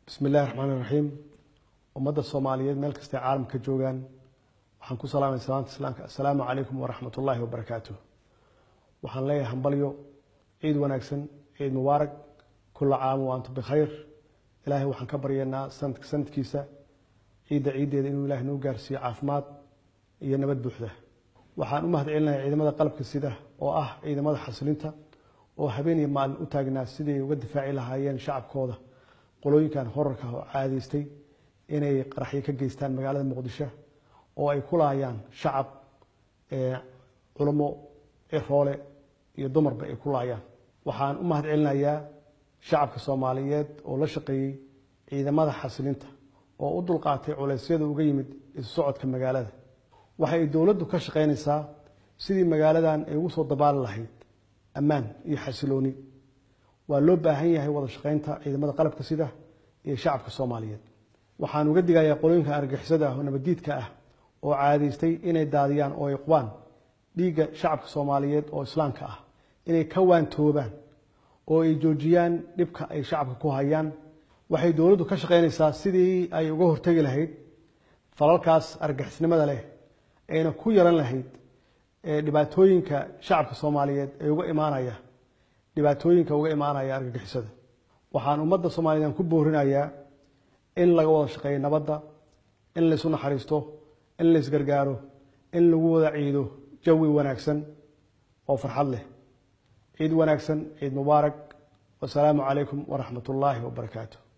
bismi illahi raxmaani raxiim ummadda soomaaliyeed meel kastay caalamka joogaan waxaan ku salaamay salaanta islaamka assalaamu calaykum waraxmat ullaahi wabarakaatu waxaan leeyahay hambalyo ciid wanaagsan ciid mubaarak kula caam wa antum bikhayr ilaahay waxaan ka baryaynaa sanadka sanadkiisa ciidda ciiddeeda inuu ilahay noo gaarsiiyo caafimaad iyo nabad buuxda waxaan u mahad celinayaa ciidamada qalabka sida oo ah ciidamada xasilinta oo habeen iyo maalin u taagnaa siday uga difaaci lahaayeen shacabkooda qolooyinkan horarka oo caadaystay inay qaraxyo ka geystaan magaalada muqdisho oo ay ku laayaan shacab culamo ciroole iyo dumarba ay ku laayaan waxaan u mahad celinayaa shacabka soomaaliyeed oo la shaqeeyey ciidamada xasilinta oo u dulqaatay culeysyada uga yimid isu socodka magaalada waxa ay dowladdu ka shaqaynaysaa sidii magaaladan ay ugu soo dabaali lahayd ammaan iyo xasilooni waa loo baahan yahay wada shaqaynta ciidamada qalabka sida iyo shacabka soomaaliyeed waxaan uga digayaa qolooyinka argixisada ah oo nabaddiidka ah oo caadaystay inay daadiyaan oo ay qubaan dhiigga shacabka soomaaliyeed oo islaamka ah inay ka waantoobaan oo ay joojiyaan dhibka ay shacabka ku hayaan waxay dowladdu ka shaqaynaysaa sidii ay uga hortegi lahayd falalkaas argixisnimada leh ayna ku yaran lahayd dhibaatooyinka shacabka soomaaliyeed ee uga imaanaya dhibaatooyinka uga imaanaya argagixisada waxaan ummadda soomaaliyeed ku boorinayaa in laga wada shaqeeyo nabadda in laysu naxariisto in laysgargaaro in lagu wada ciido jawi wanaagsan oo farxad leh ciid wanaagsan ciid mubaarak wasalaamu calaykum waraxmat ullaahi wabarakaatu